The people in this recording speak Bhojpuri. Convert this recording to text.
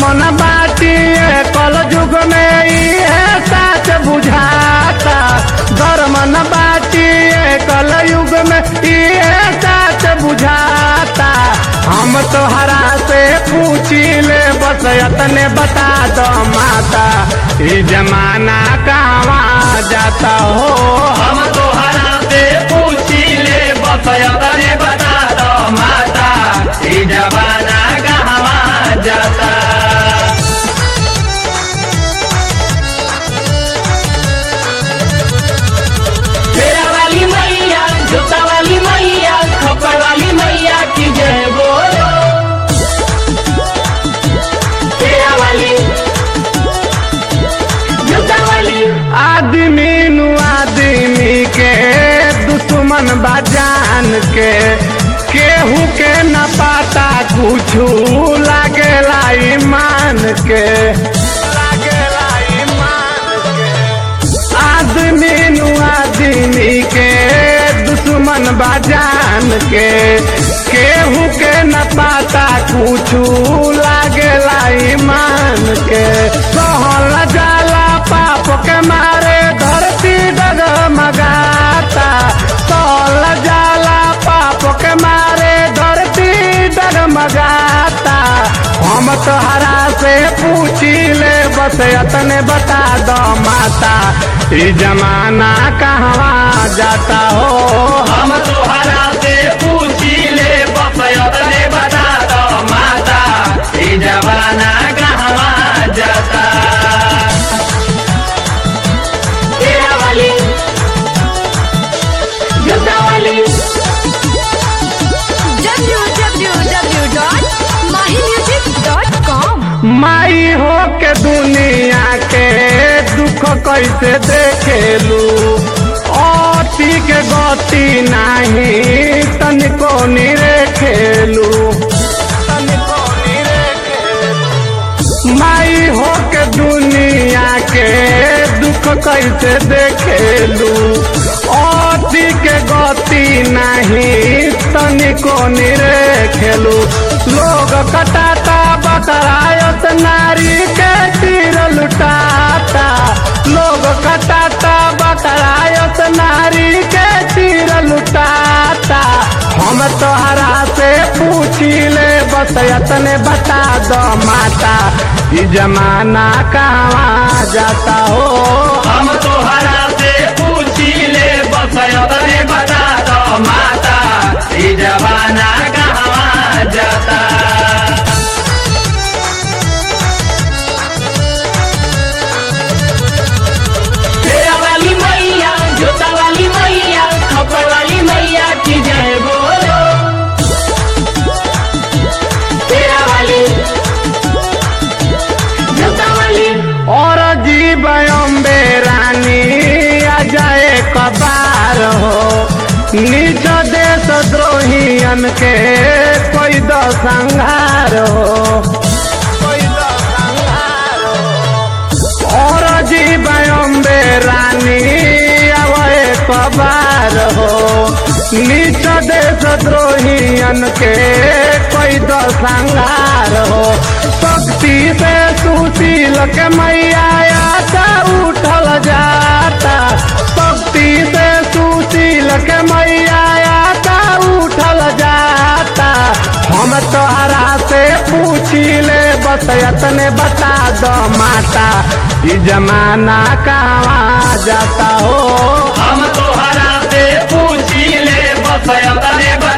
न बाटी कल युग में इहे साच बुझाता धर्म न बाटी कल युग में इहे साच बुझाता हम तोहरा से पूछी ले बस यतने बता दो माता ई जमाना कहवा जाता हो हम तोहरा से पूछी ले बसयतने बता दो माता ई जमाना कहवा जाता तेरा वाली मैया जूता वाली मैया खप्पर वाली मैया की जय बोलो तेरा वाली जूता वाली आदमी नु आदमी के दुश्मन बाजान के केहू के न पाता कुछू लागेला ईमान के लागेला ईमान के आदमी नु आदमी के दुश्मन बाजान के केहू के न पाता कुछू लागेला ईमान के सहल जाला पाप के मारे धरती डगमगाता सहल जाला पाप के मारे धरती डगमगाता हम तोहरा से पूछी ले बस यतने बता दो माता ई जमाना कहवा जाता हो हम तोहरा से पूछी ले बसयतने बता दो माता ई जमाना कहवा जाता तेरा वाली जूता वाली www.mahimusic.com माई हो के दुनिया के दुख कैसे देखेलू अति के गति नाही तनिको निरे खेलू तनिको निरे खेलू माई हो के दुनिया के दुख कैसे देखेलू अति के गति नाही तनिको निरे खेलू लोग कटाता बकरायत नारी के तीर लुटाता लोग कटाता बकरायत नारी के तीर लुटाता हम तोहरा से पूछी ले बस यतने बता दो माता ई जमाना कहवा जाता हो हम तोहरा से पूछी ले बसयतने बता दो माता ई जमाना कहवा जाता तेरा वाली मैया जूता वाली मैया खप्पर वाली मैया की जय बोलो तेरा वाली जूता वाली और जीव अम्बे रानी आ जाए कबार हो नीच देश द्रोहियन के कोई दो संहार हो कोई दो संहार हो और जीव अम्बे रानी आवे कबार हो नीच देश द्रोहियन के कोई दो संहार हो शक्ति से सुशील के मैया आशा उठल जाता शक्ति से सुशील के मैया आशा उठल जाता हम तोहरा से पूछी ले बस यतने बता दो माता ई जमाना कहवा जाता हो हम तोहरा से पूछी ले बसयतने बता